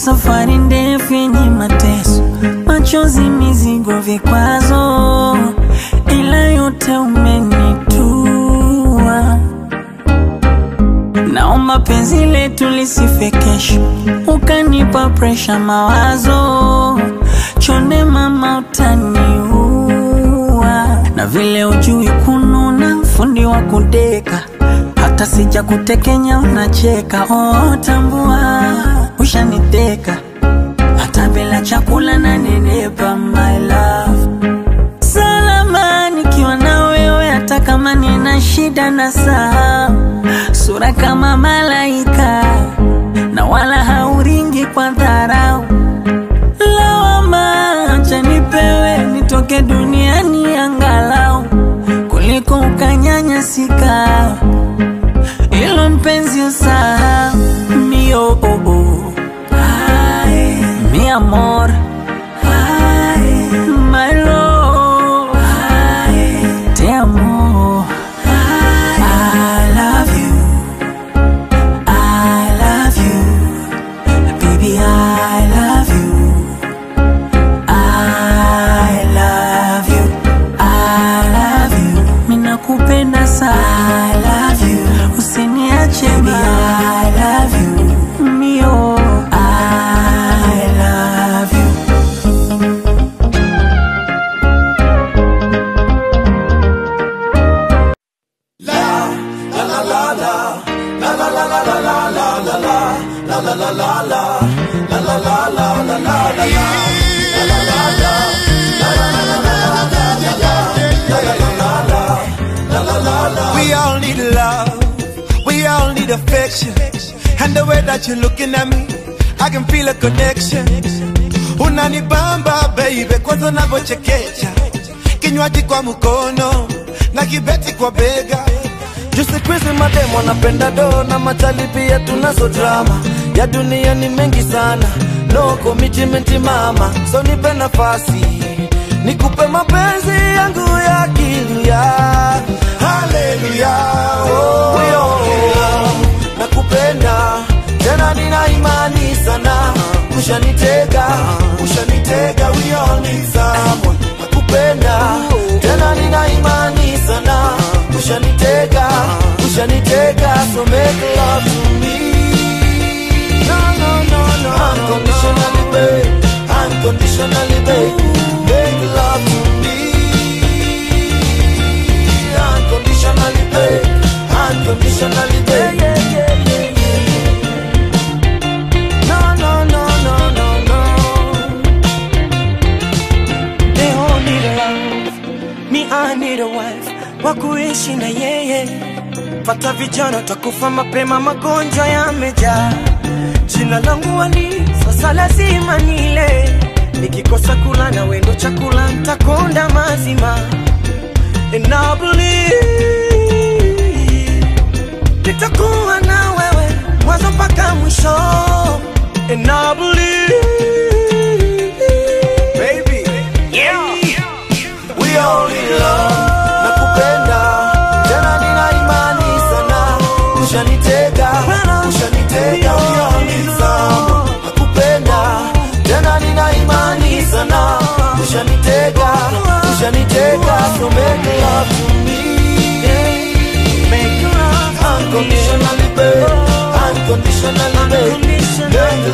safari ndefu yenye mateso, machozi, mizigo, vikwazo, ila yote umenitua. Naomba penzi letu lisife kesho, ukanipa presha, mawazo chonde, mama utaniua. Na vile ujui kununa, fundi wa kudeka, hata sija kutekenya unacheka. Oh, tambua ushaniteka, hata bila chakula na nenepa, my love salama nikiwa na wewe, hata kama nina shida na saa, sura kama malaika na wala hauringi kwa dharau. Lawama acha nipewe nitoke duniani angalau kuliko ukanyanyasika, ilo mpenzi usahau mio oh, oh. Ay, mi amor Ay, my love Ay, te amo I love you I love you baby I love you I love you I love you minakupenda sana I love you usiniache baby I love you mio I love you We all need love, we all need affection. And the way that you're looking at me, I can feel a connection. Unanibamba baby, kwanza unavyochekecha, kinywaji kwa mkono na kibeti kwa bega. Juu siku hizi mademu wanapenda do na machali pia tunazo drama ya dunia ni mengi sana, no commitment mama, so nipe nafasi nikupe mapenzi yangu ya kilia. Haleluya, oh, oh, nakupenda tena, nina imani sana, ushanitega, ushanitega, we all need someone. Nakupenda tena, nina imani sana, ushanitega, ushanitega, so make love to me. No, no, no, no, unconditionally, babe, unconditionally, babe, make love to me. Unconditionally, babe, unconditionally, babe. Yeah, yeah, yeah, yeah. No, no, no, no, no, no. They all need a love, me I need a wife wa kuishi na yeye. Pata vijana takufa mapema, magonjwa yamejaa. Jina langu Ali, sasa lazima nile. Nikikosa kula na wendo chakula, ntakonda mazima. And I believe nitakuwa na wewe mwanzo mpaka mwisho. And I believe Baby, We all need love. Nakupenda tena, nina imani sana, ushanitega, ushanitega. We all need love. Nakupenda tena, nina imani sana, ushanitega, ushanitega. So make love to me, make love to me. unconditionally, babe, unconditionally, babe. Make